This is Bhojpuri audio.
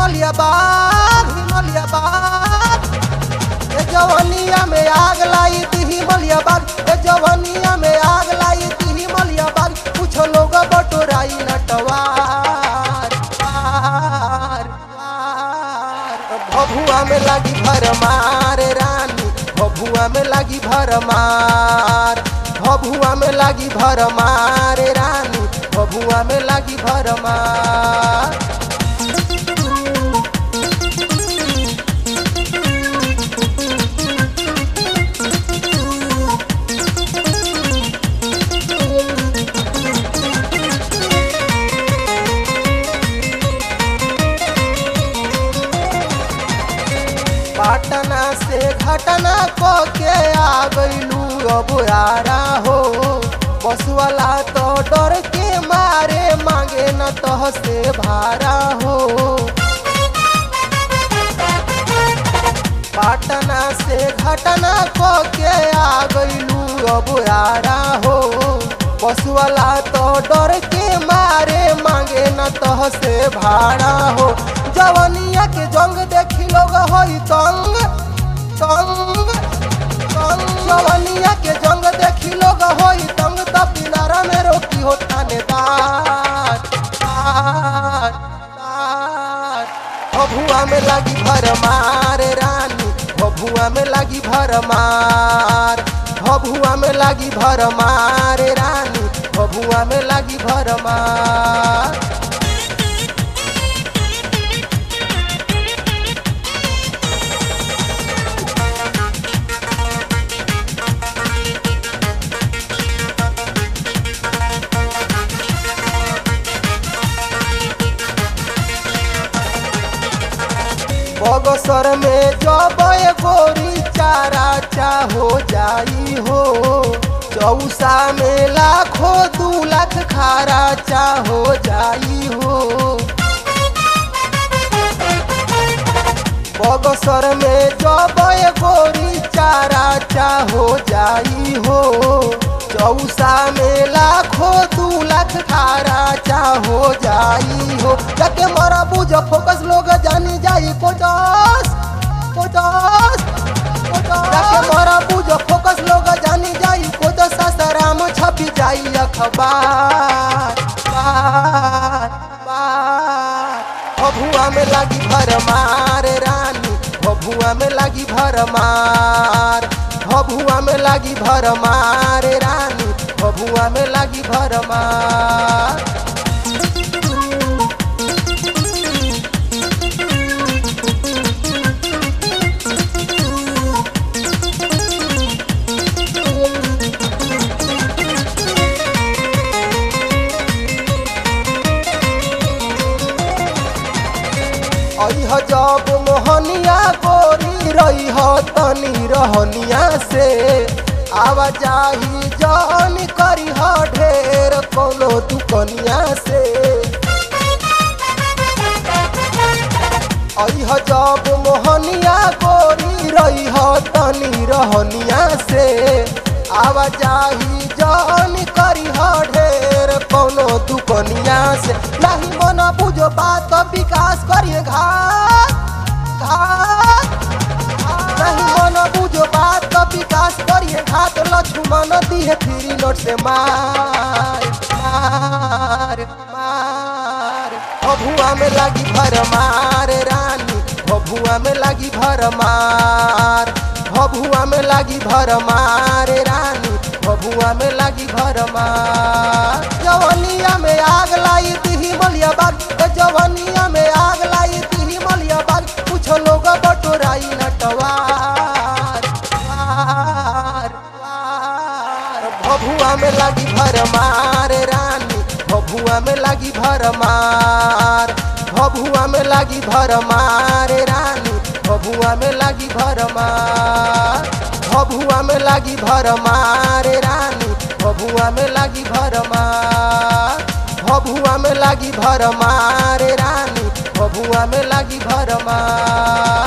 हिमलिया बाग हिमलिया बाग ए जवनिया में आग लाई थी हिमलिया बाग ए जवनिया में आग लाई थी हिमलिया बाग कुछ लोग बटोराई नटवार वार, वार। भभुआ में लगी भरमार रानी भभुआ में लगी भरमार भभुआ में लगी भरमार रानी भभुआ में लगी भरमार पाटना से घटना को के आ गईलू अब आरा हो बस वाला तो डर के मारे मांगे न तह से भारा हो पाटना से घटना को के आ गईलू अब आरा हो बस वाला तो डर के मारे मांगे न तह से भाड़ा हो जवनिया के जंग देखी लोग होई तंग तंग तंग जवनिया के जंग देखी लोग होई तंग तब दिनारा में रोकी हो थानेदार तार, तार। भभुआ में लगी भरमार रानी भभुआ में लगी भरमार भभुआ में लगी भरमार रानी भभुआ में लगी भरमार बगसर में जब गोरी चारा चा हो जाई हो चौसा में लाखों दू लाख खारा चा हो जाई हो बगसर में जब गोरी चारा चा हो जाई हो चौसा में लाखों दू लाख खारा चा हो जाई हो जाके मरा बुझ फोकस लोग जानी जाई कोटस कोटस जाके मरा बुझ फोकस लोग जानी जाई कोटस सासाराम छपी जाई अखबार बार बार भभुआ में लगी भरमार रानी भभुआ में लगी भरमार भभुआ में लगी भरमार रानी भभुआ में लगी भरमार अह जब मोहनिया गोरी रही हो तनी रहनिया से आवाजाही जन करी हो ढेर कोनो दुकनिया से अह जब मोहनिया गोरी रही हो तनी रहनिया से आवाजाही जन करी हो ढेर कोनो दुकनिया से नहीं मन बुझो बात विकास करिए घाट घाट नहीं मन बुझो बात विकास करिए घाट लक्ष्मण दिए थ्री नोट से मार मार मार भभुआ में लगी भरमार रानी भभुआ में लगी भरमार भभुआ में लगी भरमार रानी भभुआ में लगी भरमार जवनिया में आग लाई थी हिमलिया बाग ए जवनिया में आग लाई थी हिमलिया बाग कुछ लोग बटोराई नटवार वार, वार। भभुआ में लगी भरमार रानी भभुआ में लगी भरमार भभुआ में लगी भरमार रानी भभुआ में लगी भरमार भभुआ में लगी भरमार रानी भभुआ में लगी भरमार भभुआ में लगी भरमार रानी भभुआ में लगी भरमार